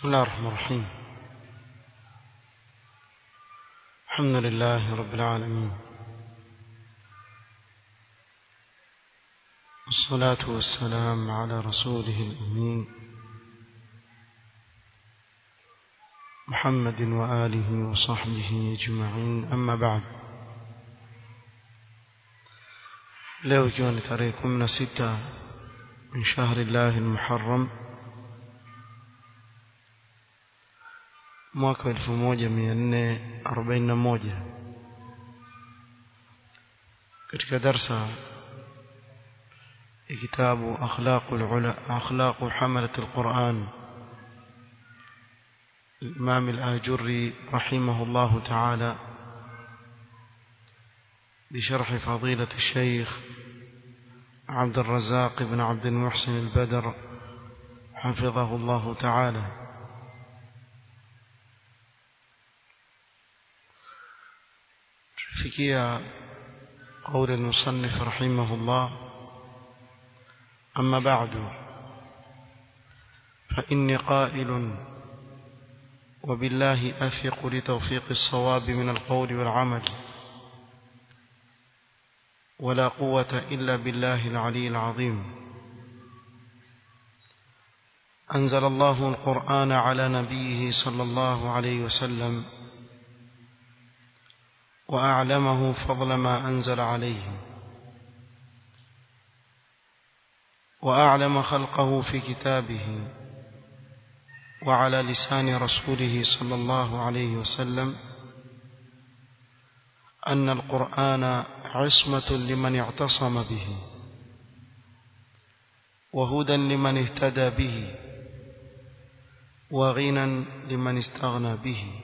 بسم الله الرحمن الرحيم الحمد لله رب العالمين والصلاة والسلام على رسوله الأمين محمد وآله وصحبه أجمعين أما بعد leo ikiwa ni tarehe kumi na sita min shahri llahi lmuharram mwaka elfu moja mia nne arobaini na moja katika darsa ya kitabu akhlaqu hamalat lquran الإمام الآجري رحمه الله تعالى بشرح فضيلة الشيخ عبد الرزاق بن عبد المحسن البدر حفظه الله تعالى فكية قول المصنف رحمه الله أما بعد فإني قائل وبالله أثق لتوفيق الصواب من القول والعمل ولا قوة إلا بالله العلي العظيم أنزل الله القرآن على نبيه صلى الله عليه وسلم وأعلمه فضل ما أنزل عليه وأعلم خلقه في كتابه وعلى لسان رسوله صلى الله عليه وسلم أن القرآن عصمة لمن اعتصم به وهدى لمن اهتدى به وغنى لمن استغنى به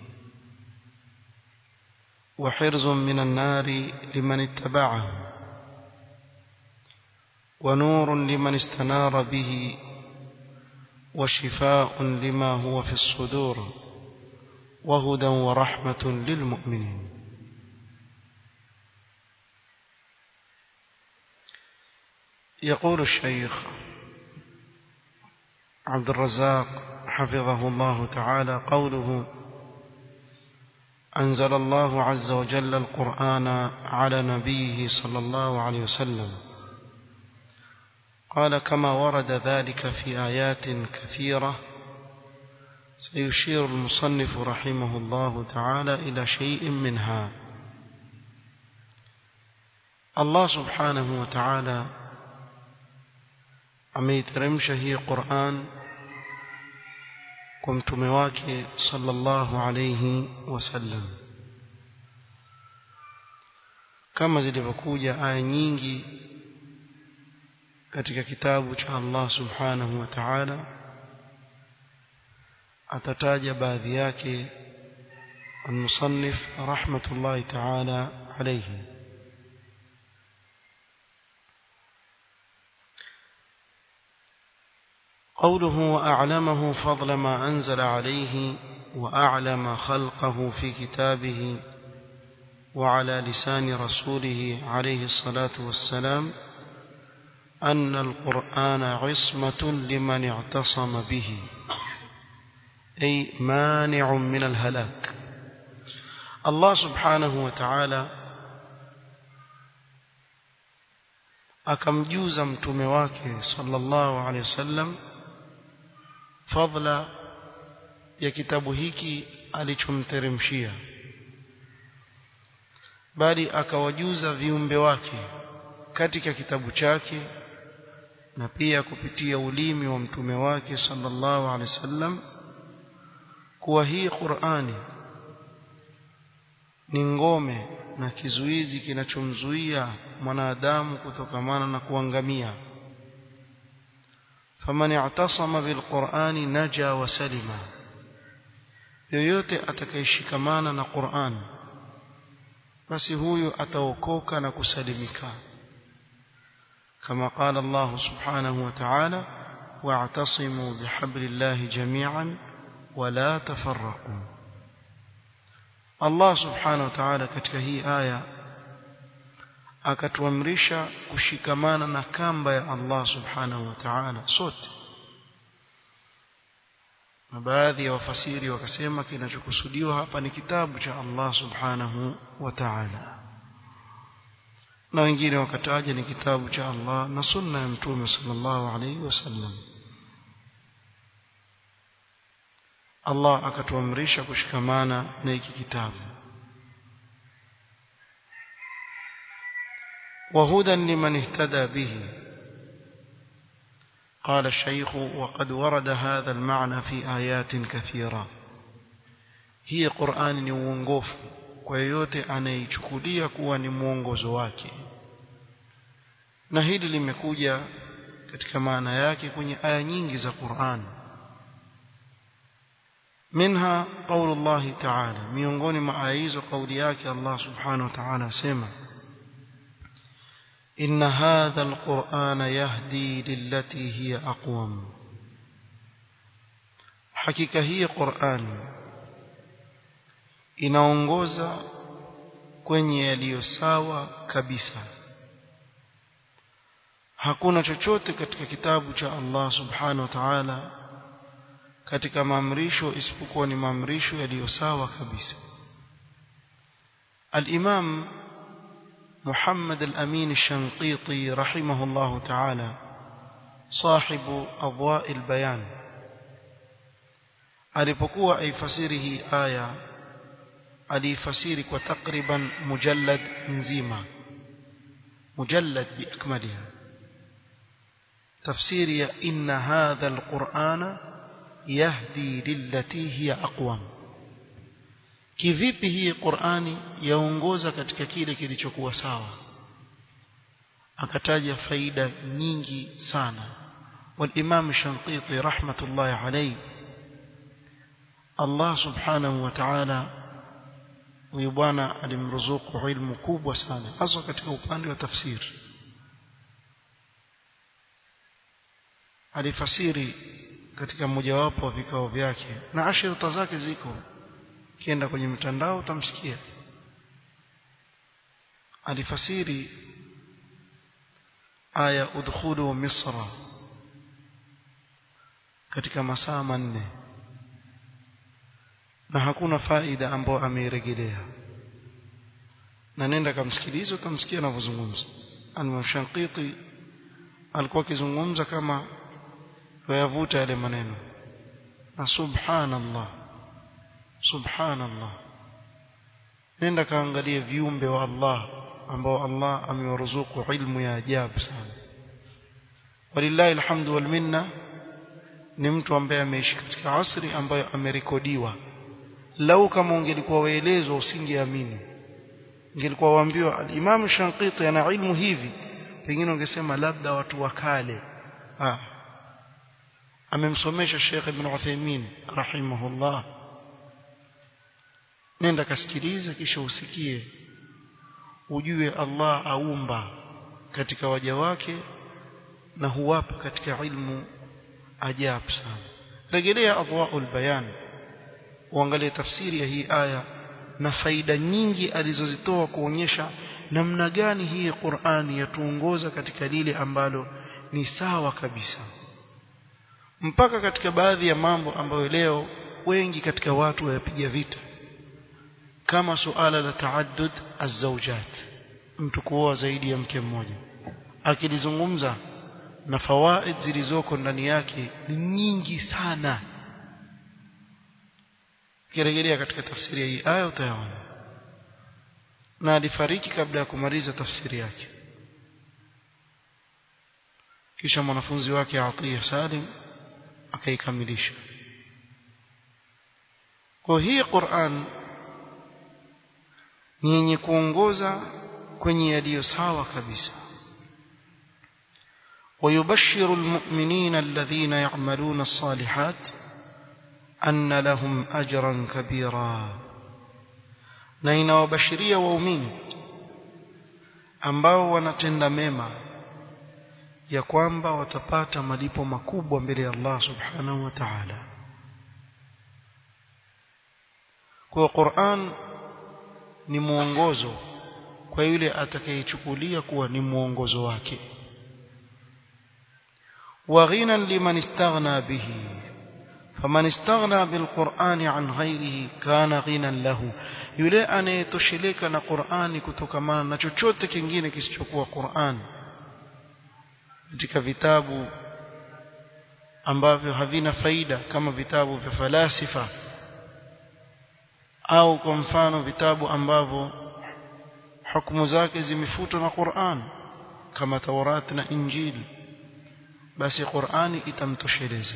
وحرز من النار لمن اتبعه ونور لمن استنار به وشفاء لما هو في الصدور وهدى ورحمة للمؤمنين يقول الشيخ عبد الرزاق حفظه الله تعالى قوله أنزل الله عز وجل القرآن على نبيه صلى الله عليه وسلم قال كما ورد ذلك في آيات كثيرة سيشير المصنف رحمه الله تعالى إلى شيء منها الله سبحانه وتعالى ameiteremsha hii Qur'an kwa mtume wake sallallahu alayhi wasallam kama zilivyokuja aya nyingi katika kitabu cha Allah subhanahu wa ta'ala atataja baadhi yake المصنف رحمة الله تعالى عليه قوله وأعلمه فضل ما أنزل عليه وأعلم خلقه في كتابه وعلى لسان رسوله عليه الصلاة والسلام أن القرآن عصمة لمن اعتصم به أي مانع من الهلاك الله سبحانه وتعالى akamjuza mtume wake sallallahu alaihi wasallam fadla ya kitabu hiki alichomteremshia bali akawajuza viumbe wake katika kitabu chake na pia kupitia ulimi wa mtume wake sallallahu alaihi wasallam kuwa hii Qur'ani ni ngome na kizuizi kinachomzuia mwanadamu kutokamana na kuangamia faman i'tasama bilqur'ani naja wa salima yoyote atakayeshikamana na Qur'an basi huyo ataokoka na kusalimika كما قال الله سبحانه وتعالى واعتصموا بحبل الله جميعا ولا تفرقوا الله سبحانه وتعالى katika hii aya akatuamrisha kushikamana na kamba ya Allah subhanahu wa ta'ala sote na baadhi ya wafasiri wakasema kinachokusudiwa hapa ni kitabu cha Allah subhanahu wa ta'ala na wengine wakataja ni kitabu cha Allah na sunna ya mtume sallallahu alaihi wasallam Allah akatuamrisha kushikamana na hiki kitabu وهدى لمن اهتدى به قال الشيخ وقد ورد هذا المعنى في آيات كثيرة هي قرآن ni uongofu kwa yeyote anayeichukulia kuwa ni mwongozo wake na hili limekuja katika maana yake kwenye aya nyingi za Qur'an منها قول الله تعالى miongoni mwa aya hizo kauli yake Allah subhanahu wa ta'ala asema إن هذا القرآن يهدي للتي هي أقوم حقيقة هي قرآن inaongoza kwenye yaliyo sawa kabisa hakuna chochote katika kitabu cha Allah subhanahu wa ta'ala katika maamrisho isipokuwa ni maamrisho yaliyo sawa kabisa al-Imam محمد الأمين الشنقيطي رحمه الله تعالى صاحب أضواء البيان alipokuwa aifasiri hii aya aliifasiri kwa takriban mujallad nzima mujallad biakmaliha tafsiri ya inna hadha alqur'ana yahdi lillati hiya aqwam kivipi hii Qur'ani yaongoza katika kile kilichokuwa sawa akataja faida nyingi sana والامام الشنقيطي رحمه الله عليه الله سبحانه وتعالى huyu bwana alimruzuku ilmu kubwa sana hasa katika upande wa tafsiri alifasiri katika mojawapo wa vikao vyake na ashirita zake ziko kienda kwenye mtandao utamsikia alifasiri aya udkhulu misra katika masaa manne na hakuna faida ambayo ameirejelea na nenda kamsikilize utamsikia anavyozungumza al-Shankiti alikuwa akizungumza kama yayavuta yale maneno na subhanallah subhanallah nenda kaangalie viumbe wa Allah ambao Allah amewaruzuku ilmu ya ajabu sana walillahi alhamdu wal minna ni mtu ambaye ameishi katika asri ambayo amerekodiwa lau kama ungelikuwa waelezwa usingeamini ungelikuwa waambiwa al-Imam Shankiti ana ilmu hivi pengine ungesema labda watu wa kale ah amemsomesha Sheikh Ibn Uthaymeen rahimahullah nenda kasikilize kisha usikie ujue Allah aumba katika waja wake na huwapa katika ilmu ajabu sana rejelea adwaul bayan uangalie tafsiri ya hii aya na faida nyingi alizozitoa kuonyesha namna gani hii Qur'ani yatuongoza katika lile ambalo ni sawa kabisa mpaka katika baadhi ya mambo ambayo leo wengi katika watu wayapiga vita kama suala la taaddud azawjat mtu kuoa zaidi ya mke mmoja akilizungumza na fawaid zilizoko ndani yake ni nyingi sana kirejelea katika tafsiri ya hii aya utayaona na alifariki kabla ya kumaliza tafsiri yake kisha mwanafunzi wake Atiya Salim akaikamilisha kwa hii Qur'an ni yenye kuongoza kwenye yaliyo sawa kabisa ويبشر المؤمنين الذين يعملون الصالحات أن لهم أجرا كبيرا na inawabashiria waumini ambao wanatenda mema ya kwamba watapata malipo makubwa mbele ya Allah subhanahu wa ta'ala kwa Qur'an ni mwongozo kwa yule atakayechukulia kuwa ni mwongozo wake wa ghinan liman istaghna bihi faman istaghna bilqur'ani an ghairihi kana ghinan lahu yule anayetosheleka na Qur'ani kutokamana na chochote kingine kisichokuwa Qur'an katika vitabu ambavyo havina faida kama vitabu vya falasifa au kwa mfano vitabu ambavyo hukumu zake zimefutwa na Qur'an kama Taurat na Injili basi Qur'ani itamtosheleza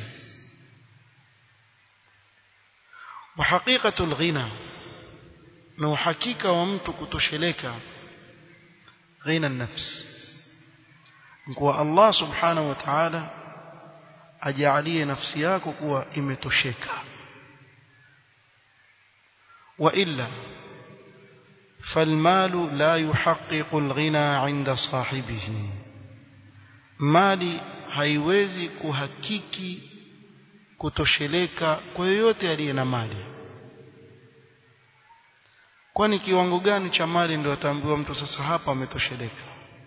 وحقيقة الغنى na uhakika wa mtu kutosheleka ghina nafsi kwa Allah subhanahu wa ta'ala ajalie nafsi yako kuwa imetosheka wa illa فالمال لا يحقق الغنى عند صاحبه mali haiwezi kuhakiki kutosheleka kwa yoyote aliye na mali kwani kiwango gani cha mali ndio ataambiwa mtu sasa hapa ametosheleka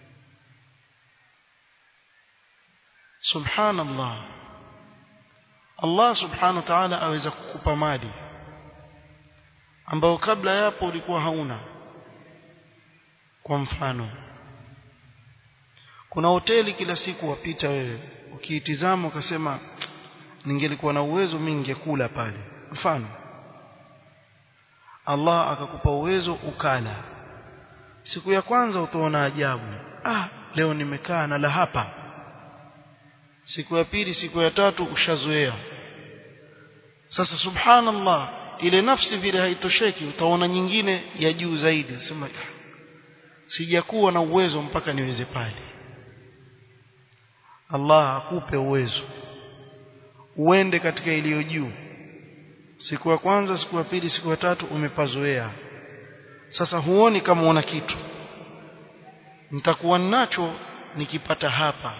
subhanallah Allah subhanahu wa ta'ala aweza kukupa mali ambao kabla yapo ulikuwa hauna kwa mfano kuna hoteli kila siku wapita wewe ukiitizama ukasema ningelikuwa na uwezo mimi ningekula pale mfano Allah akakupa uwezo ukala siku ya kwanza utaona ajabu ah leo nimekaa na la hapa siku ya pili siku ya tatu ushazoea sasa subhanallah ile nafsi vile haitosheki utaona nyingine ya juu zaidi sema sijakuwa na uwezo mpaka niweze pale Allah akupe uwezo uende katika iliyo juu siku ya kwanza siku ya pili siku ya tatu umepazoea sasa huoni kama una kitu nitakuwa nacho nikipata hapa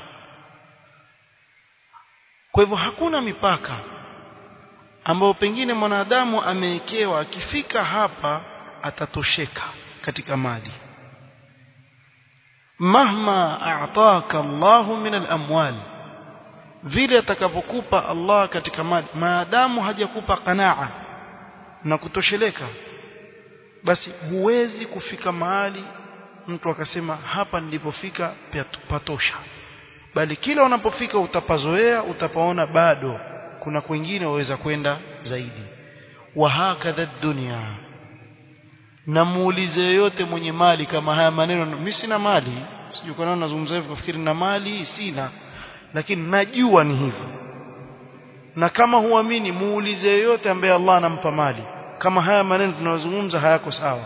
kwa hivyo hakuna mipaka ambayo pengine mwanadamu amewekewa akifika hapa atatosheka katika mali mahma a'taka Allahu min al-amwal vile atakapokupa Allah katika mali maadamu hajakupa qanaa na kutosheleka basi huwezi kufika mahali mtu akasema hapa nilipofika patosha bali kila unapofika utapazoea utapaona bado kuna kwingine waweza kwenda zaidi wa hakadha dunya na muulize yote mwenye mali kama haya maneno mimi sina mali sijui kwa nini nazungumza hivyo kufikiri na mali sina lakini najua ni hivyo na kama huamini muulize yote ambaye Allah anampa mali kama haya maneno tunayozungumza hayako sawa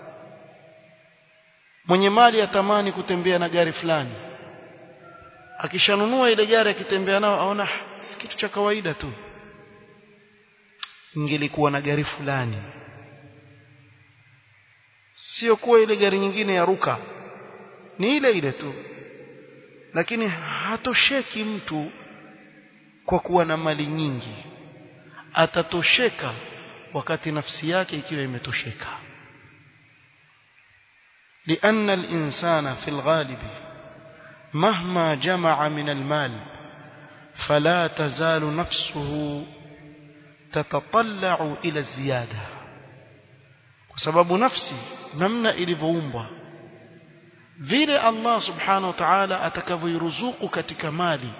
mwenye mali atamani kutembea na gari fulani akishanunua ile gari akitembea nao aona si kitu cha kawaida tu ingelikuwa na gari fulani sio kuwa ile gari nyingine ya ruka ni ile ile tu lakini hatosheki mtu kwa kuwa na mali nyingi atatosheka wakati nafsi yake ikiwa imetosheka لأن الإنسان في الغالب مهما جمع من المال فلا تزال نفسه تتطلع إلى الزيادة وسبب نفسي نمنا إلivoumbwa vile Allah subhanahu wa ta'ala atakavyoiruzuku katika mali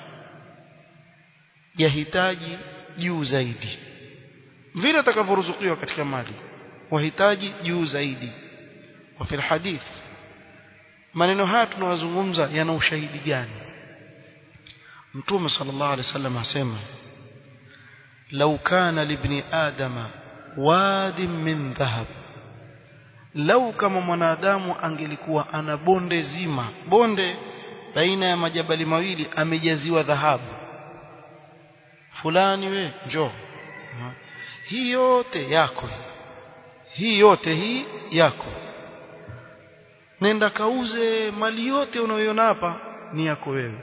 yahitaji juu zaidi vile atakavyoruzukiwa katika mali wahitaji juu zaidi wa fil hadith maneno haya tunawazungumza yana ushahidi gani mtume sallallahu alaihi wasallam asema law kana libni adama wadi min dhahab lau kama mwanadamu angelikuwa ana bonde zima bonde baina ya majabali mawili amejaziwa dhahabu fulani we njoo hii yote yako hii yote hii yako nenda kauze mali yote unayoiona hapa ni yako wewe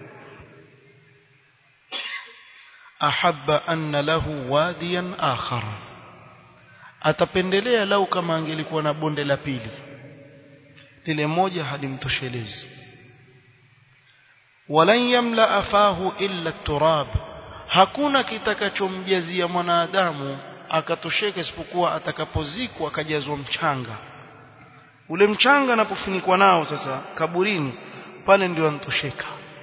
ahabba anna lahu wadiyan akhara atapendelea lau kama angelikuwa na bonde la pili lile moja halimtoshelezi walan yamla afahu illa turab hakuna kitakachomjazia mwanadamu akatosheka isipokuwa atakapozikwa akajazwa mchanga ule mchanga anapofunikwa nao sasa kaburini pale ndio anatosheka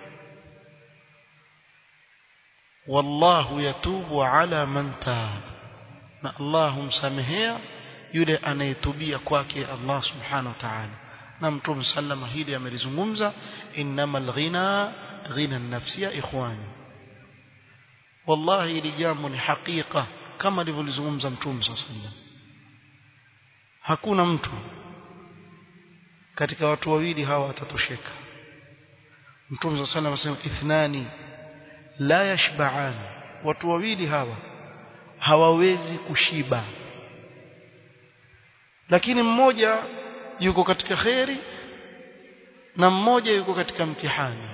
wallahu yatubu ala man tab na Allah humsamehea yule anayetubia kwake Allah subhanahu wa ta'ala na mtume sallama hili amelizungumza innamal ghina ghina an-nafsi ya ikhwani wallahi hili jambo ni hakika kama alivyolizungumza mtume sallam hakuna mtu katika watu wawili hawa atatosheka mtume sallam anasema ithnani la yashba'an watu wawili hawa hawawezi kushiba lakini mmoja yuko katika kheri na mmoja yuko katika mtihani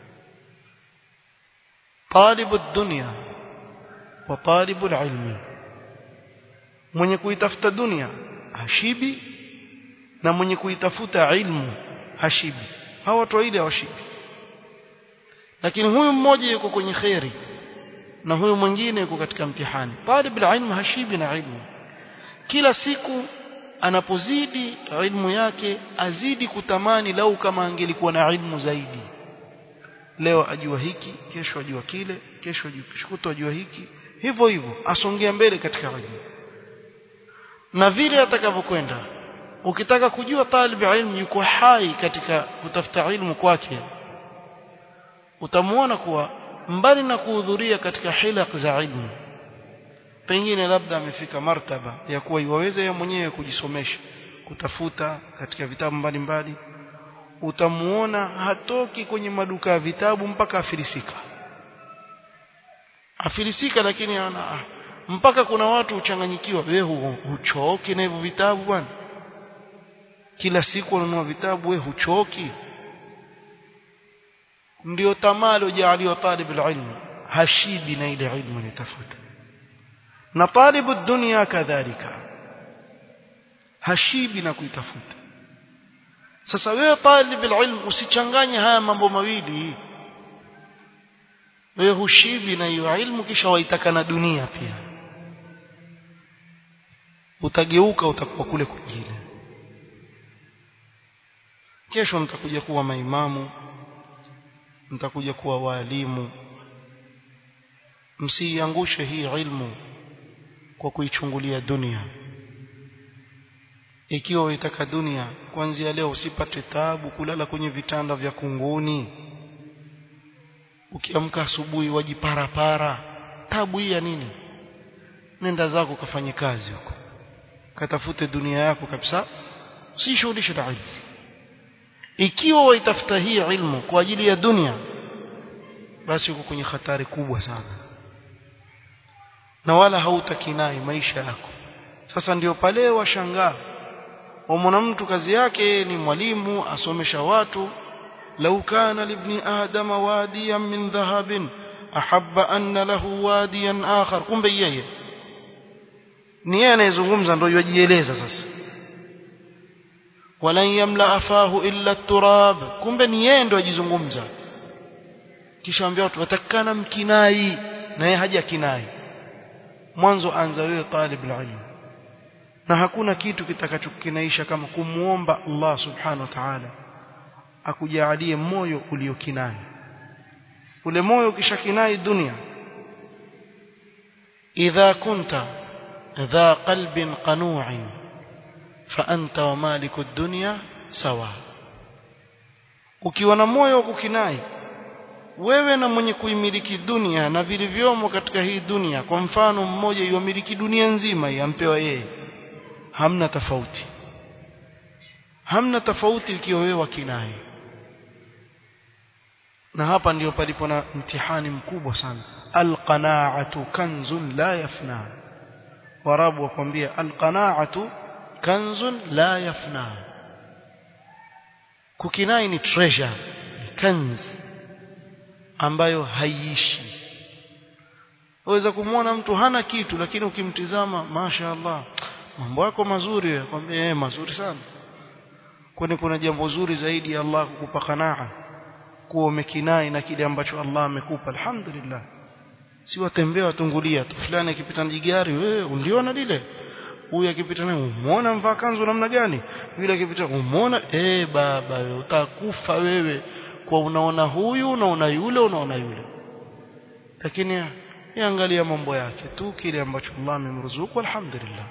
talibu dunya wa talibu ilmi mwenye kuitafuta dunia hashibi na mwenye kuitafuta ilmu hashibi hawa watu wawili hawashibi lakini huyu mmoja yuko kwenye kheri na huyu mwingine yuko katika mtihani talib ilmu hashibi na ilmu kila siku anapozidi ilmu yake azidi kutamani lau kama angelikuwa na ilmu zaidi leo ajua hiki kesho ajua kile kesho ajua kesho ajua hiki hivyo hivyo asongea mbele katika ilmu na vile atakavyokwenda ukitaka kujua talib ilmu yuko hai katika kutafuta ilmu kwake utamuona kuwa mbali na kuhudhuria katika hilaq za ilmu pengine labda amefika martaba ya kuwa iwaweze yeye mwenyewe kujisomesha kutafuta katika vitabu mbalimbali utamuona hatoki kwenye maduka ya vitabu mpaka afilisika afilisika lakini ana ah, mpaka kuna watu uchanganyikiwa wewe huchoki na hivyo vitabu bwana kila siku unanunua vitabu wewe huchoki ndio tamaa aliyojaliwa talib ilmu hashibi na ile ilmu anatafuta na talibu dunia kadhalika hashibi na kuitafuta sasa wewe talib ilmu usichanganye haya mambo mawili wewe hushibi na hiyo ilmu kisha waitaka na dunia pia utageuka utakuwa kule kwingine kesho mtakuja kuwa maimamu mtakuja kuwa walimu msiiangushe hii ilmu kwa kuichungulia dunia ikiwa uitaka dunia kuanzia leo usipate taabu kulala kwenye vitanda vya kunguni ukiamka asubuhi wajiparapara tabu hii ya nini nenda zako kafanye kazi huko katafute dunia yako kabisa usishughulishe na ilmu ikiwa waitafuta hii ilmu kwa ajili ya dunia basi uko kwenye hatari kubwa sana na wala hautakinai maisha yako sasa ndio pale washangaa wamwona mtu kazi yake ni mwalimu asomesha watu lau kana libni adama wadiyan min dhahabin ahabba anna lahu wadiyan akhar kumbe yeye ni yeye anayezungumza ndio yajieleza sasa walan yamla afahu illa turab kumbe ni yeye ndio ajizungumza kisha ambia watu watakana mkinai na yeye haja kinai mwanzo anza wewe talib ilmu na hakuna kitu kitakachokinaisha kama kumuomba Allah subhanahu wa ta'ala akujalie moyo uliokinai ule moyo ukishakinai dunia idha kunta dha qalbin qanu'in fa anta wa maliku ad-dunya sawa ukiwa na moyo wa kukinai wewe na mwenye kuimiliki dunia na vilivyomo katika hii dunia kwa mfano mmoja yuamiliki dunia nzima yampewa yeye hamna tofauti hamna tofauti ikiwa wewe wakinai na hapa ndio palipo na mtihani mkubwa sana alqanaatu kanzun la yafna warabu wakwambia alqanaatu kanzun la yafna kukinai ni treasure ni kanz ambayo haiishi waweza kumwona mtu hana kitu lakini ukimtizama masha Allah mambo yako mazuri akwambia eh mazuri sana kwani kuna jambo zuri zaidi ya Allah kukupa qanaa kuwa umekinai na kile ambacho Allah amekupa alhamdulillah si watembea watungulia tu fulani akipita na jigari wewe uliona lile huyu akipita naye umeona mvaa kanzu namna gani yule akipita umeona eh baba wewe utakufa wewe kwa unaona huyu unaona yule unaona yule lakini yaangalia mambo yake tu kile ambacho Allah amemruzuku alhamdulillah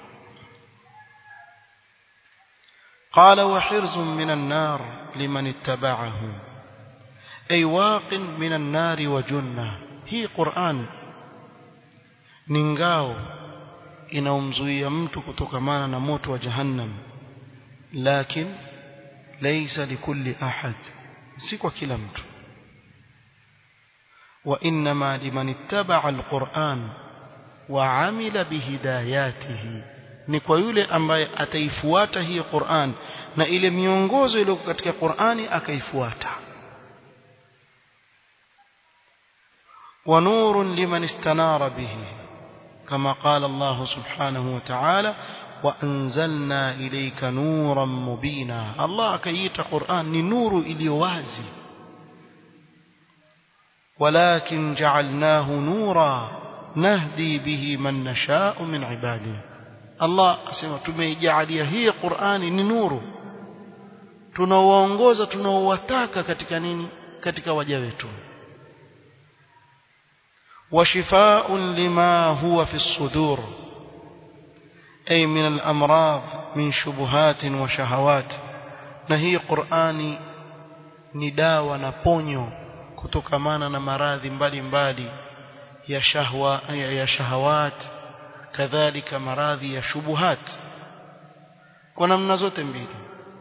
قال وحرز من النار لمن اتبعه أي واق من النار وجنة هي قرآن نingao inaumzuia mtu kutokamana na moto wa jahannam lakin laysa likulli ahad si kwa kila mtu وإنما لمن اتبع القرآن وعمل بهداياته ni kwa yule ambaye ataifuata hii Qur'an na ile miongozo iliyo katika Qur'ani akaifuata wa nurun liman istanara bihi kama qala Allah subhanahu wa ta'ala wa anzalna ilayka nuran mubina Allah akaita Qur'an ni nuru iliyo wazi ولكن جعلناه نورا نهدي به من نشاء من عباده Allah asema tumeijalia hii Qur'ani ni nuru tunaoongoza tunaowataka katika nini katika waja wetu وشفاء لما هو في الصدور أي من الأمراض من شبهات وشهوات نهي قرآني نداوى نبونيو kutokamana na maradhi mbalimbali ya shahwa ya shahawat kadhalika maradhi ya shubuhat kwa namna zote mbili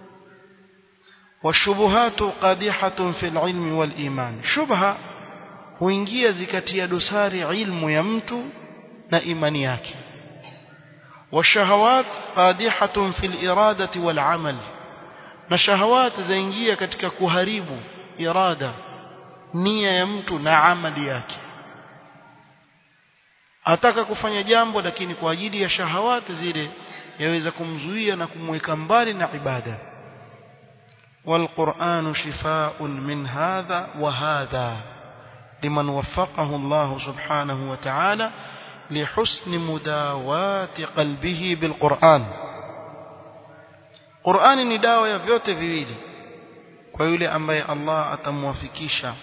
washubuhatu qadihatun fil ilmi wal iman shubha huingia zikatia dosari ilmu ya mtu na imani yake washahawat qadihatun fil iradati wal amal na shahawat zaingia katika kuharibu irada nia ya mtu na amali yake ataka kufanya jambo lakini kwa ajili ya shahawati zile yaweza kumzuia na kumweka mbali na ibada والقرآن شفاء من هذا وهذا لمن وفقه الله سبحانه وتعالى لحسن مداواة قلبه بالقرآن قرآن ni dawa ya vyote viwili kwa yule ambaye Allah atamwafikisha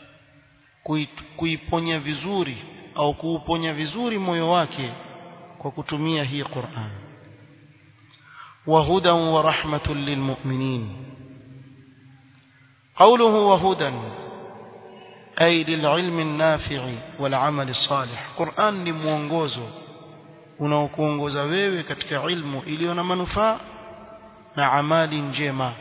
kuiponya vizuri au kuuponya vizuri moyo wake kwa kutumia hii Qur'an wa hudan wa rahmatun lilmu'minin qawluhu wa hudan ay lil'ilmi an-nafi'i wal 'amali salih Qur'an ni mwongozo unaokuongoza wewe katika ilmu iliyo na manufaa na amali njema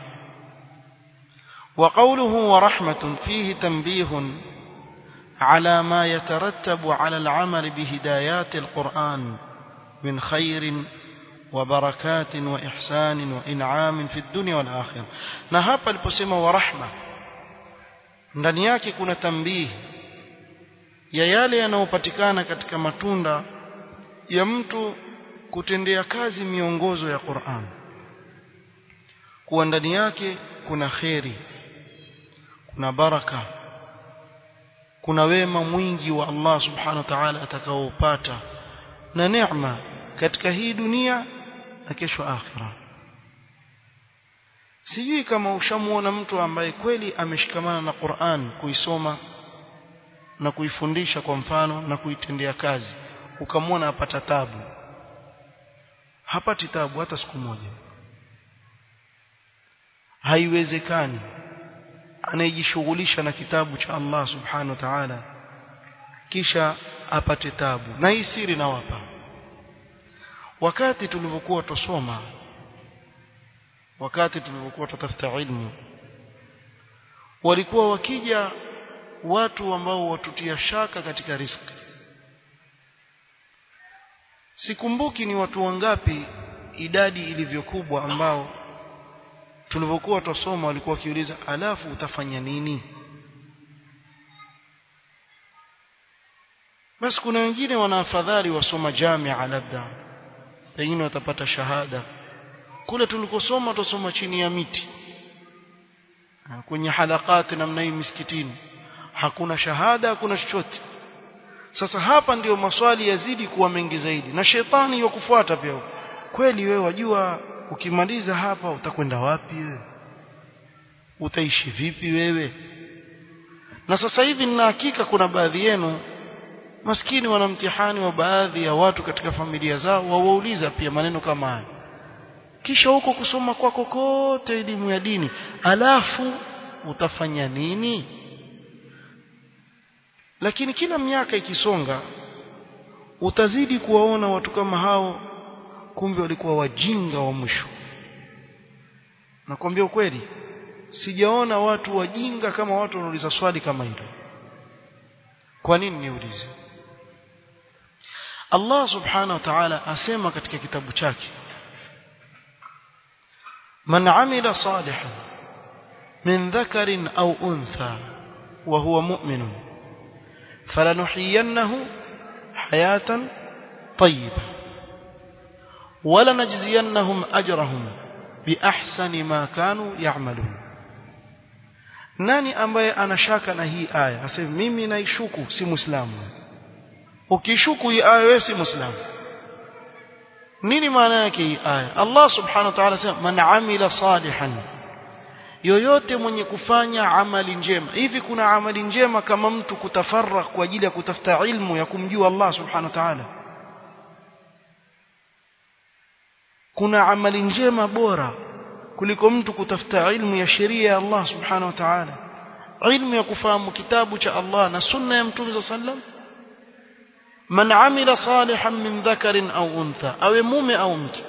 وقوله ورحمة فيه تنبيه على ما يترتب على العمل بهدايات القرآن من خير وبركات وإحسان وإنعام في الدنيا والآخرة نهاب البسمة ورحمة ndani yake kuna tambihi ya yale yanayopatikana katika matunda ya mtu kutendea kazi miongozo ya Qur'an kuwa ndani yake kuna kheri kuna baraka kuna wema mwingi wa Allah subhanahu wa ta'ala atakaoupata na neema katika hii dunia na kesho akhira sijui kama ushamuona mtu ambaye kweli ameshikamana na Qur'an kuisoma na kuifundisha kwa mfano na kuitendea kazi ukamwona apata tabu hapati tabu hata siku moja haiwezekani anayejishughulisha na kitabu cha Allah subhanahu wa ta'ala kisha apate tabu na hii siri nawapa wakati tulivyokuwa tusoma wakati tulivyokuwa tutafuta ilmu walikuwa wakija watu ambao watutia shaka katika riski sikumbuki ni watu wangapi idadi ilivyokubwa ambao tulivyokuwa tusoma walikuwa wakiuliza alafu utafanya nini basi kuna wengine wana afadhali wasoma jamia labda pengine watapata shahada kule tulikosoma tusoma chini ya miti kwenye halakati namna hii misikitini hakuna shahada hakuna chochote sasa hapa ndiyo maswali yazidi kuwa mengi zaidi na shetani yakufuata pia kweli wewe wajua ukimaliza hapa utakwenda wapi wewe utaishi vipi wewe na sasa hivi nina hakika kuna baadhi yenu maskini wana mtihani wa baadhi ya watu katika familia zao wawauliza pia maneno kama haya kisha huko kusoma kwako kote elimu ya dini alafu utafanya nini lakini kila miaka ikisonga utazidi kuwaona watu kama hao kumbe walikuwa wajinga wa mwisho nakwambia ukweli sijaona watu wajinga kama watu wanauliza swali kama hilo kwa nini niulize Allah subhanahu wa ta'ala asema katika kitabu chake man amila salihan min dhakarin au untha wa huwa mu'minun falanuhyiyannahu hayatan tayyibah ولنجزينهم أجرهم بأحسن ما كانوا يعملون nani ambaye anashaka na hii aya aseme mimi naishuku si muislamu ukishuku hii aya wewe si muislamu nini maana yake hii aya Allah subhanahu wa ta'ala sema man amila salihan yoyote mwenye kufanya amali njema hivi kuna amali njema kama mtu kutafarrak kwa ajili ya kutafuta ilmu ya kumjua Allah subhanahu wa ta'ala kuna amali njema bora kuliko mtu kutafuta ilmu ya sheria ya Allah subhanahu wa ta'ala ilmu ya kufahamu kitabu cha Allah na sunna ya mtume sallam man amila salihan min dhakarin au untha awe mume au mke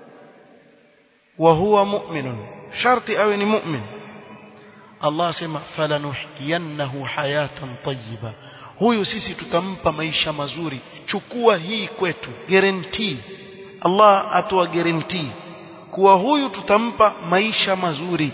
wa huwa mu'minun sharti awe ni mu'min Allah sema falanuhyiyannahu hayatan tayyiba huyu sisi tutampa maisha mazuri chukua hii kwetu guarantee Allah atoa guarantee kuwa huyu tutampa maisha mazuri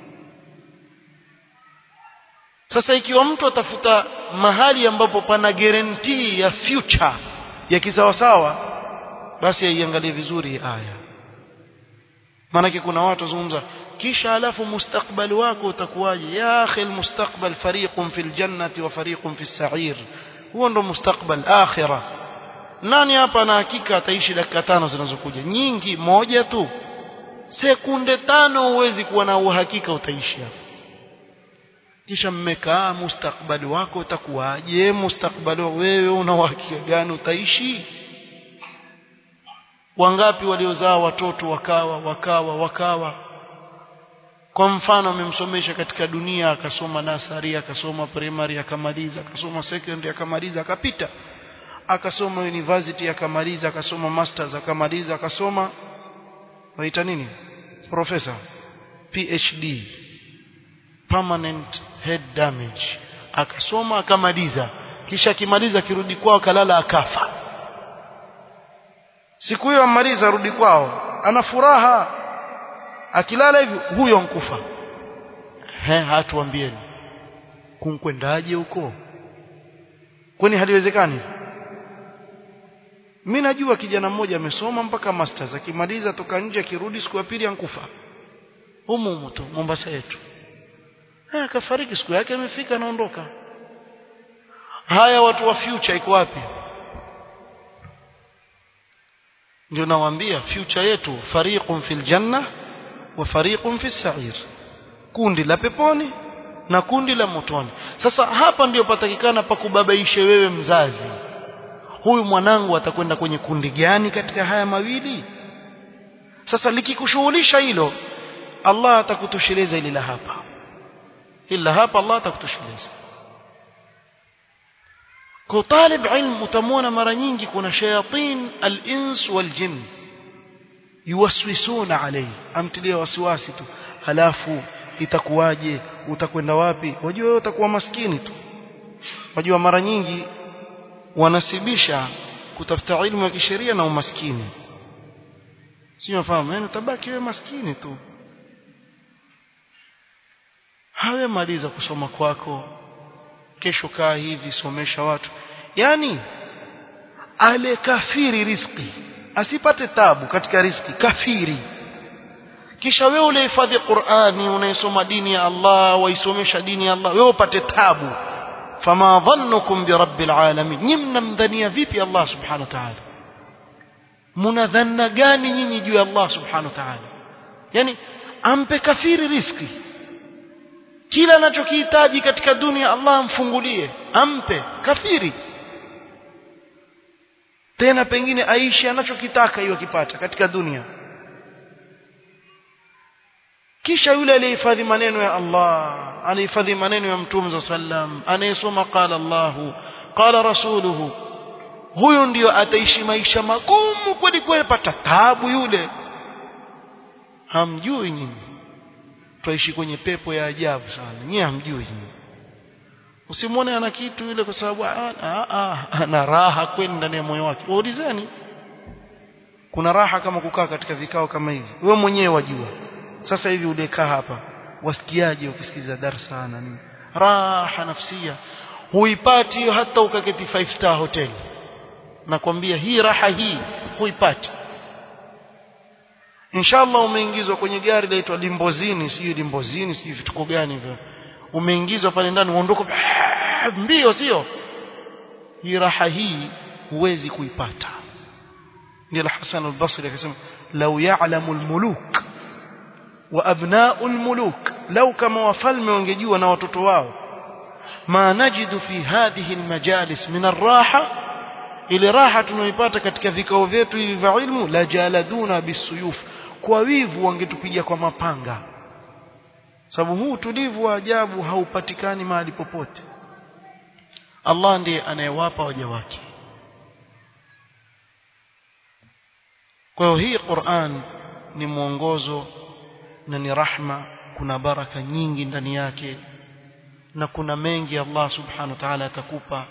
sasa ikiwa mtu atafuta mahali ambapo pana guarantee ya future ya kisawasawa basi aiangalie vizuri aya maanake kuna watu wazungumza kisha alafu mustakbali wako utakuwaje ya akhi almustakbal fariqun fil jannati wa fariqun fis sa'ir huo ndo mustakbal akhirah nani hapa na hakika ataishi dakika tano zinazokuja nyingi moja tu sekunde tano huwezi kuwa na uhakika utaishi hapa kisha mmekaa mustakbali wako utakuwaje mustakbali wewe una uhakika gani utaishi wangapi waliozaa watoto wakawa wakawa wakawa kwa mfano amemsomesha katika dunia akasoma nasari akasoma primary akamaliza akasoma secondary akamaliza akapita akasoma university akamaliza akasoma masters akamaliza akasoma waita nini professor PhD permanent head damage akasoma akamaliza kisha akimaliza akirudi kwao akalala akafa siku hiyo amaliza arudi kwao ana furaha akilala hivi huyo nkufa he hatuambieni kunkwendaje huko kwani haliwezekani mimi najua kijana mmoja amesoma mpaka masters akimaliza toka nje akirudi siku ya pili ankufa humu humu tu Mombasa yetu eh akafariki siku yake imefika anaondoka haya watu wa future iko wapi ndio nawaambia future yetu fariqun fil janna wa fariqun fis sa'ir kundi la peponi na kundi la motoni sasa hapa ndio patakikana pakubabaishe wewe mzazi huyu mwanangu atakwenda kwenye kundi gani katika haya mawili sasa likikushughulisha hilo Allah atakutosheleza ili la hapa ila hapa Allah atakutosheleza kwa talib ilm utamwona mara nyingi kuna shayatin al-ins wal-jinn yuwaswisuna alayhi amtilia wasiwasi tu halafu itakuwaje utakwenda wapi wajua wewe utakuwa maskini tu wajua mara nyingi wanasibisha kutafuta ilmu ya kisheria na umaskini sio nafahamu yani utabaki wewe maskini tu hawe maliza kusoma kwako kesho kaa hivi somesha watu yani ale kafiri riski asipate tabu katika riski kafiri kisha wewe ulihifadhi Qur'ani unaisoma dini ya Allah waisomesha dini ya Allah wewe upate tabu fama dhannukum birabbil alamin nyinyi mnamdhania vipi Allah subhanahu wa ta'ala mnadhanna gani nyinyi juu ya Allah subhanahu wa ta'ala yani ampe kafiri riski kila anachokihitaji katika dunia Allah amfungulie ampe kafiri tena pengine aishi anachokitaka hiyo akipata katika dunia kisha yule aliyehifadhi maneno ya Allah anahifadhi maneno ya Mtume sallam anayesoma qala Allahu qala rasuluhu huyu ndiyo ataishi maisha magumu kweli kweli pata taabu yule hamjui nyinyi twaishi kwenye pepo ya ajabu sana nyinyi hamjui nyinyi usimwone ana kitu yule kwa sababu ana raha kweli ndani ya moyo wake waulizeni kuna raha kama kukaa katika vikao kama hivi wewe mwenyewe wajua sasa hivi ulikaa hapa wasikiaje ukisikiza darsa na nini raha nafsia huipati hiyo hata ukaketi five star hotel nakwambia hii raha hii huipati inshallah umeingizwa kwenye gari laitwa limbozini sijui limbozini sijui vituko gani hivyo umeingizwa pale ndani uondoka mbio sio hii raha hii huwezi kuipata ndio Hassan al-Basri akasema law ya'lamu al-muluk wa abna'u al-muluk law kama wafalme wangejua na watoto wao ma najidu fi hadhihi al-majalis min ar-raha ile raha tunayoipata katika vikao vyetu hivi vya ilmu la jaladuna bisuyuf kwa wivu wangetupiga kwa mapanga sababu huu utulivu wa ajabu haupatikani mahali popote Allah ndiye anayewapa waja wake kwa hiyo hii Qur'an ni mwongozo na ni rahma kuna baraka nyingi ndani yake na kuna mengi Allah subhanahu wa ta'ala atakupa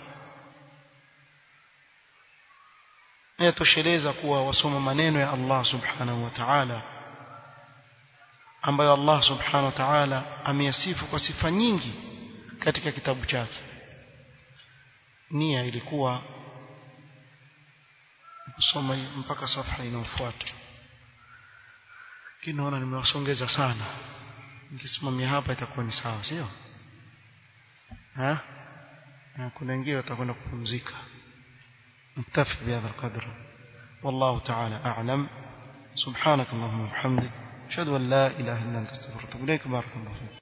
yatosheleza kuwa wasoma maneno ya Allah subhanahu wa ta'ala ambayo Allah subhanahu wa ta'ala ameyasifu kwa sifa nyingi katika kitabu chake nia ilikuwa kusoma mpaka safha inayofuata kinaona nimewasongeza sana nikisimamia hapa itakuwa ni sawa sio ha kuna wengine watakwenda kupumzika نكتفي بهذا القدر والله تعالى أعلم سبحانك اللهم وبحمدك أشهد أن لا إله إلا أنت استغفرك وأتوب إليك بارك الله فيك